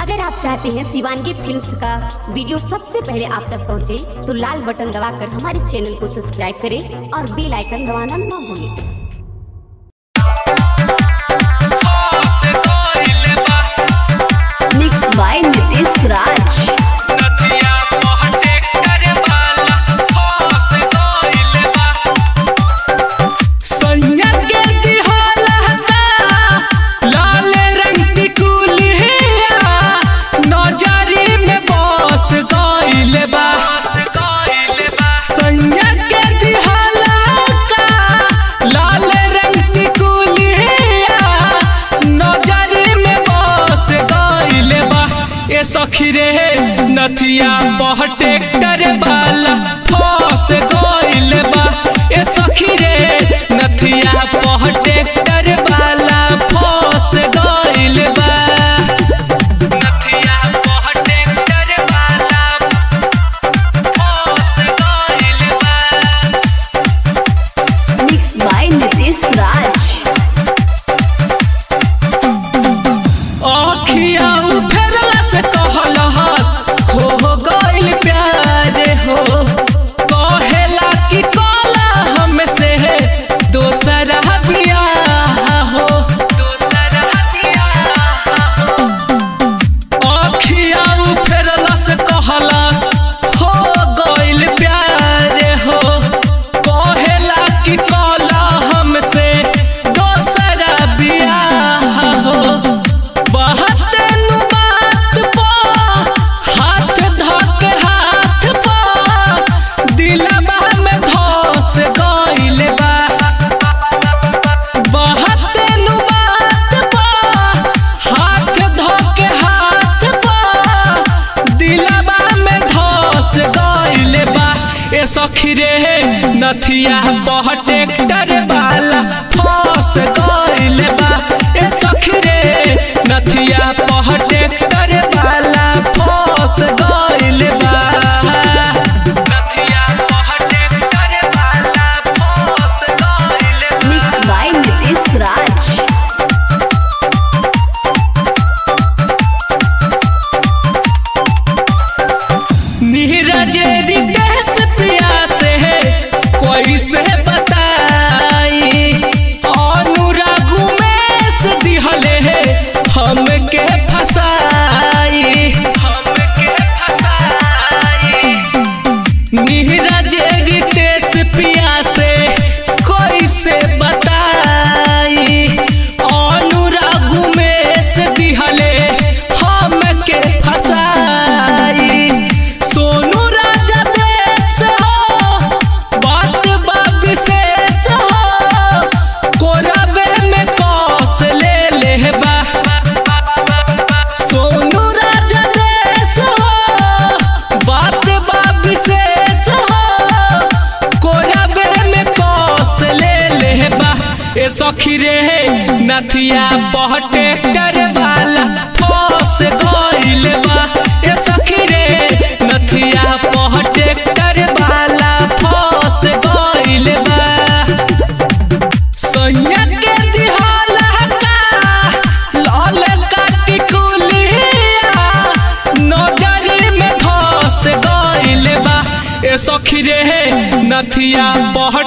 अगर आप चाहते हैं शिवानगी फिल्म्स का वीडियो सबसे पहले आप तक पहुंचे, तो लाल बटन दबाकर हमारे चैनल को सब्सक्राइब करें और बेल आइकन दबाना ना भूलें मिक्स बाय नितेश राज सैया के दिहलता लाल रंग की कुलिया नजरी में बस गइल बा सैया के दिहलता लाल रंग की कुलिया नजरी में बस गइल बा ए सखी रे नथिया पह ट्रैक्टर वाला फस गइल बा ए सखी रे नथिया पह ट्रैक्टर वाला फस गइल बा नथिया पह ट्रैक्टर वाला फस गइल बा मिक्स बाय नितेश राज आखिया उफरला से कहलहस हो हो गइल प्यार हो कहेला कि कला हमसे दोसरा बियाह हो दोसरा बियाह हो आखिया उफरला से कहलस हो गइल प्यार हो कहेला कि कला हमसे दोसरा बियाह हो बहत नु बात पा हाथ धक हाथ पा दिलबा में धस गइल बा बहत नु बात पा हाथ धक हाथ पा दिलबा में धस गइल बा ए सखी रे नथिया पह ट्रैक्टर वाला फस गइल बा ए सखी रे नथिया पह ट्रैक्टर वाला फस गइल बा नथिया पह ट्रैक्टर वाला फस गइल बा मिक्स बाय नितेश राज नीरज रितेश प्रिया से कोई से बताई अनुराग उमेश दिहले हमके फसाई हमके फसाई नीरज रितेश पिया से कोई से बताई अनुराग उमेश दिहले हमके फसाई सोनू राजा देश हो बात बा विशेष हो कोरबे में कौस ले लेबा सोनू राजा देश हो बात बा विशेष हो कोरबे में कौस ले लेबा ए सखी रे नथिया पह ट्रैक्टर वाला फस गइल बा ए सखी रे नथिया पह ट्रैक्टर वाला फस गइल बा सैया के दिहाला का लाल काटी कुलिया नजरी में धस गइल बा ए सखी रे नथिया पह